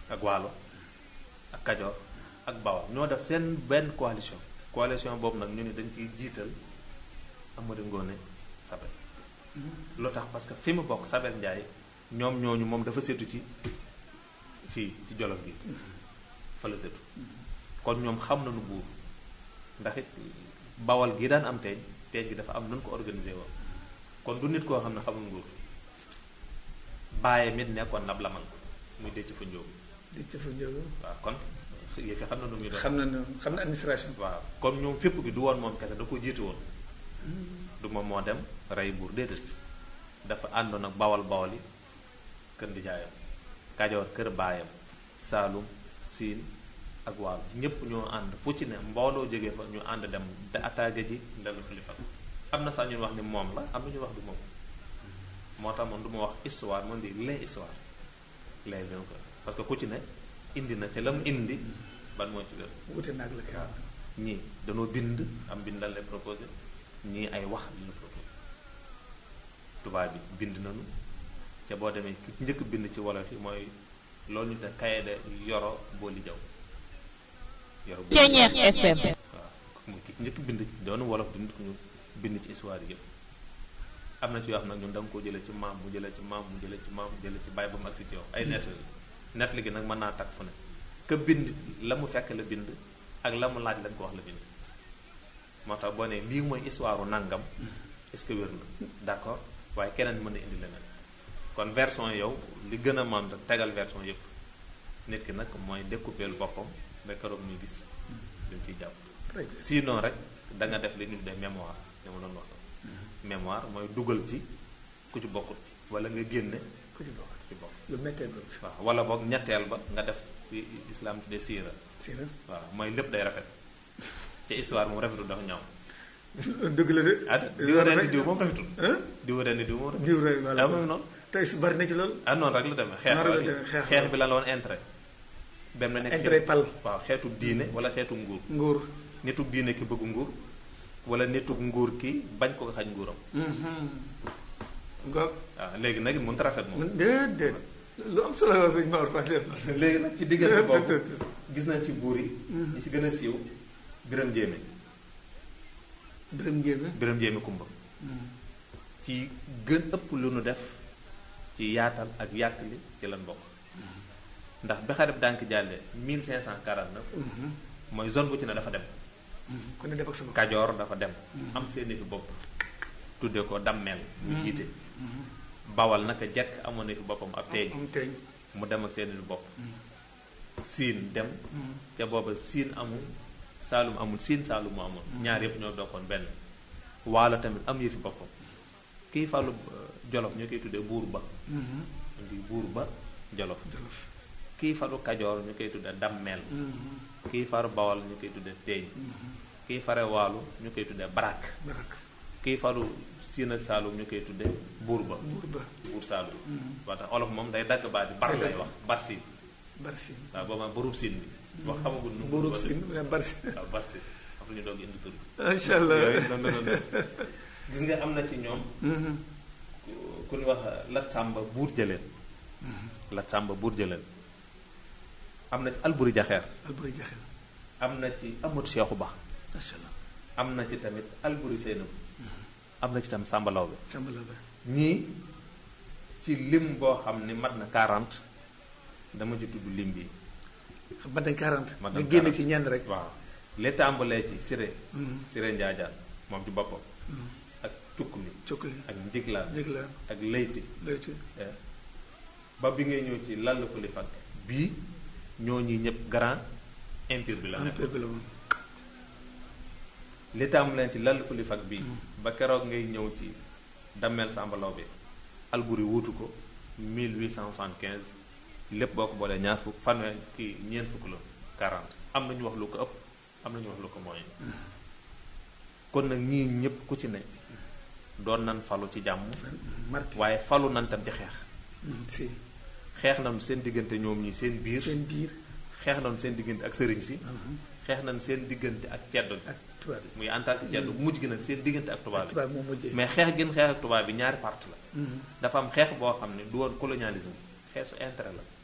ak waalo ak kajoor ak bawal ñoo def seen benn coalition coalition boobu nag ñu ne dañ ciy jiital Amari Ngoone Sabel lu tax parce que fi mu bokk Sabel Njaay ñoom ñooñu moom dafa seetu ci fii ci jolof gi fa la seetu kon ñoom xam nañu buur ndax it bawal gi daan am teeñ teeñ gi dafa am nun ko organisé woon kon du nit koo xam ne xamul nguur bàyyi mit nekkoon nab lamal muy dëcc fa njóobu di ca fa njóobu waaw kon yëf yi xam na nu muy doon xam na ne xam na administration waaw comme ñoom fépp gi du woon moom kese da ko jiitu woon du moom moo dem rey buur déedéet dafa àndoon ak bawal bawal yi kër di jaayam kajoor kër baayam saalum siin ak waalo ñépp ñoo ànd fu ci ne mbooloo jógee fa ñu ànd dem te attaqué ji ndel xalifa am na sax ñun wax ni moom la am na ñu wax du moom moo tax man du ma wax histoire man di les histoire les bien ko parce que ku ci ne indi na te la mu indi ban moo ci gën wute naag la kay ñii dañoo bind am bindal lay proposé ñii ay wax li la proposé tubaab bi bind nañu te boo demee ki njëkk bind ci wolof yi mooy loolu ñu te kaye de yoro booli jaw yoro booli Ceeñeex FM waaw mooy ki njëkk bind doonu wolof di nit ku ñu bind ci histoire yi yëpp am na ci yoo xam nag ñun da nga ko jëlee ci maam mu jëlee ci maam mu jëlee ci maam mu jëlee ci bàyyi ba mu agsi ci yow ay nett nett li gi nag mën naa takk fu ne ka bind la mu fekk la bind ak la mu laaj lañ ko wax la bind moo tax boo ne lii mooy histoire u nangam est-ce que wér na d'accord waaye keneen mën na indi leneen kon version yow li gën a mën tegal version yëpp nit ki nag mooy découper boppam ba keroog muy gis dañ ciy jàpp très bien sinon rek da nga def li ñu tuddee mémoire li ma doon wax mémoire mooy dugal ci ku ci bokkut wala nga génne ku ci bokk ci bokk lu méttee boobu waaw wala boog ñetteel ba nga def ci islam tuddee siira si la waaw mooy lépp day rafet ci histoire moom rafetul dafa ñaaw dëgg la de ah diw ren di diw moom rafetul ah diw ren di diw moom rafetul diw rek ah voilà moom noonu tey su bari na ci loolu ah noonu rek la demee xeex Noonu rek la wala demee, xeex xeex la. bi la la woon intérêt dem na nekk intérêt pal waaw xeetu diine wala xeetu nguur nguur nitug diine ki bëgg nguur wala nitug nguur ki bañ ko xañ nguuram ngoog waaw léegi nag mënut a rafet moom man déedéet lu am solo la sëñ Maodo wax dëgg léegi nag ci diggante boobu gis nañ ci buur yi ñi ci gën a siiw biram jéeme dërëm njéeme biram jéeme kumba ci gën ëpp lu nu def ci yaatal ak yàkkali ci lan bokk ndax bi xareb dànk jàllee 1549 mooy zone bu ci ne dafa dem ku ne def ak sama kajoor dafa dem am seeni fi bopp tuddee ko dammeel mu jiite bawal naka jekk amoon na fi boppam ab teeñ am teeñ mu dem ak seeni fi bopp siin dem te booba siin amul saalum amul siin saalum mu amul ñaar yëpp ñoo dokkoon benn waalo tamit am yëfi boppam kii fàllu euh, jolof ñu koy tuddee buur ba ndi buur ba jolof jolof kii faru kajoor ñu koy tuddee dammeel kii faru bawal ñu koy tuddee teeñ kii fare waalu ñu koy tuddee barak barak kii faru siin ak saalum ñu koy tuddee buur ba buur ba buur saalum waa tax olof moom day dagg baat bi bar lay wax bar siin bar si waaw booba barub siin bi wax xamagul nu mu buurub tudd sin mais bar si waaw bar siin après ñu doog indi tur bi macha allah yooyu noonu la doon def. gis nga am na ci ñoom ku- ku ñu wax lat sàmba buur jëleen lat sàmba buur jëleen am na ci alburi jaxeer alburi jaxe am na ci amut seexu ba macha allah am na ci tamit alburi seenam am na ci tam sàmba law bi sambala ba ñii ci lim boo xam ni mat na 40 dama ci tudd lim bi xam ba dañ 40 Mat nga nañ génne 40. ci ñenn rek waaw li tàmbalee ci siré Mhm. siré njaajaan moom ci boppam ak cukk mi cukkali ak njiglaan njëg la ak layti lay ci eh, ba bi ngay ñëw ci lall ko li fag bii ñoo ñi ñëpp grand empire bi la nekk empire bi la moom li tàmbalee ci lall ko li fag bii ba keroog ngay ñëw ci dammeel sàmbalaw bi alburi wuutu ko 1875 lépp boo ko boolee ñaar fukk fanweer kii ñeent fukk la 40 am na ñu wax lu ko ëpp am na ñu wax lu ko mooy kon nag ñii ñëpp ku ci ne doon nan falu ci jàmm marqué waaye falu nan tam ci xeex si xeex nañu seen diggante ñoom ñi seen biir seen biir xeex nañu seen diggante ak sëriñ si xeex nañu seen diggante ak ceddo bi ak tubaab yi muy en tant que ceddo mujj gi nag seen diggante ak tubaab bi tubaab moom mujjee mais xeex gën xeex ak tubaab bi ñaari parti la Mhm. dafa am xeex boo xam ne du woon colonialisme xeexu intérêt la